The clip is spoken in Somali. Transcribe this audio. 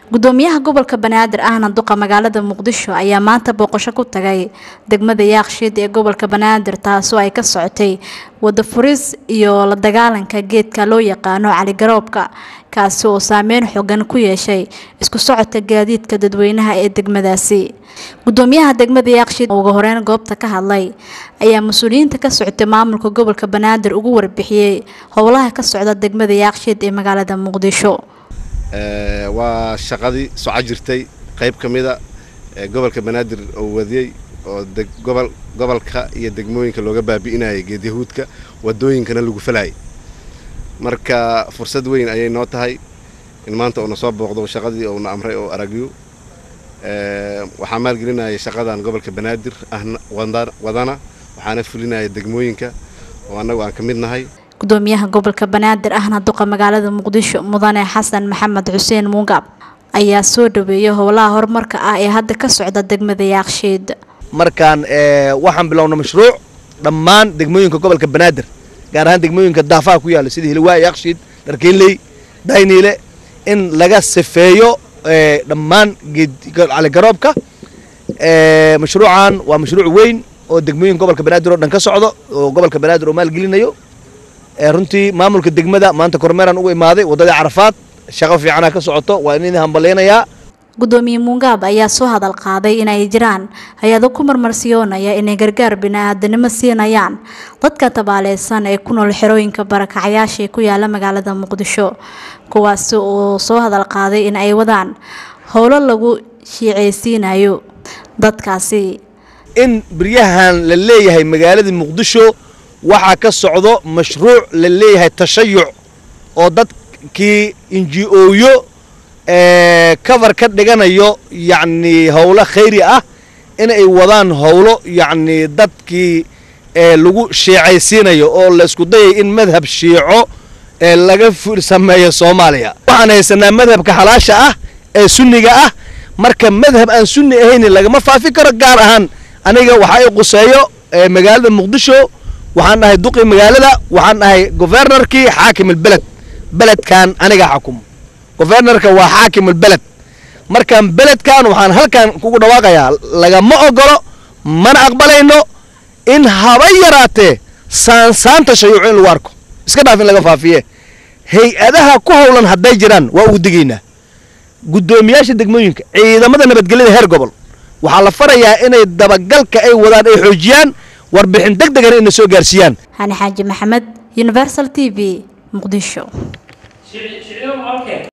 gudoomiyaha gobolka banaadir ahna duqa magaalada muqdisho ayaa maanta booqasho ku tagay degmada yaaqshiid ee gobolka banaadir taasoo ay ka socotay wada furis iyo la dagaalanka geedka loo yaqaano caligaroobka kaasi oo saameyn xogan ku yeeshay isku socodka gaadiidka dadweynaha ee degmadaasi gudoomiyaha degmada yaaqshiid oo ugu horeyn goobta ka hadlay ayaa mas-uuliyiinta ka socotay maamulka gobolka banaadir ugu warbixiyey howlaha ka socda degmada yaaqshiid ee magaalada muqdisho waa shaqadii soco jirtay qayb ka mida gobolka banaadir oo wadiyey oo gobol gobolka iyo degmooyinka looga baabi'inayay geedyahuudka wadooyinkana lagu falayay marka fursad weyn ayay noo tahay in maanta uuna soo booqdo shaqadii uuna amray oo aragyo waxaa maalgelinaya shaqadan gobolka banaadir ahna wadana waxaana fulinaya degmooyinka oo annagu aan ka mid nahay gudoomiyaha gobolka banaadir ahna duqa magaalada muqdisho mudane xasan maxamed xuseen muungab ayaa soo dhaweeyay howlaha horumarka ah ee hadda ka socda degmada yaaqshiid markaan waxaan bilowna mashruuc dhammaan degmooyinka gobolka banaadir gaar ahaan degmooyinka daafaha ku yaalla sida hilwaa yaaqshiid dharkeynley dayniile in laga sifeeyo dhammaan caligaroobka mashruucan waa mashruuc weyn oo degmooyinka gobolka banaadir oo dhan ka socdo oo gobolka banaadir oo maalgelinayo runtii maamulka degmada maanta kormeeraan ugu imaaday waddadii carafaad shaqo fiicana ka socoto waa in idin hambaleynayaa gudoomiye muungaab ayaa soo hadal qaaday inay jiraan hay-ado ku marmarsiyoonaya inay gargaar bini-aadanimo siinayaan dadka tabaaleysan ee ku nool xerooyinka barakacayaasha ee ku yaala magaalada muqdisho kuwaasi oo soo hadal qaaday in ay wadaan howlo lagu shiiceysiinayo dadkaasi in beryahan la leeyahay magaalada muqdisho waxaa ka socdo mashruuc la leeyahay tashayuc oo dadkii inji-ooyo cover ka dhiganayo yacni howlo khayri ah in ay wadaan howlo yacni dadkii lagu shiicaysiinayo oo la isku dayay in madhab shiico laga sameeyo soomaaliya waxaan haysanaa madhabka xalaasha ah ee sunniga ah marka madhab aan sunni ahayn lagama faafi karo gaar ahaan aniga waxaa i quseeyo magaalada muqdisho waxaan dhahay duqii magaalada waxaan dhahay gofernarkii xaakim albeled beledkan aniga xakumo gofernarka waa xaakim albeled markaan beledkan waxaan halkan kugu dhawaaqayaa lagama ogolo mana aqbalayno in haba yaraatee saansaanta shayuuco in lagu arko iska dhaaf in laga faafiye hay-adaha ku howlan hadday jiraan waa ugu digaynaa guddoomiyaasha degmooyinka ciidamada nabadgelyada heer gobol waxaa la farayaa inay dabagalka ay wadaan ay xoojiyaan warbixin deg degana ina soo gaarsiiyaan hani xaaji maxamed universal t v muqdisho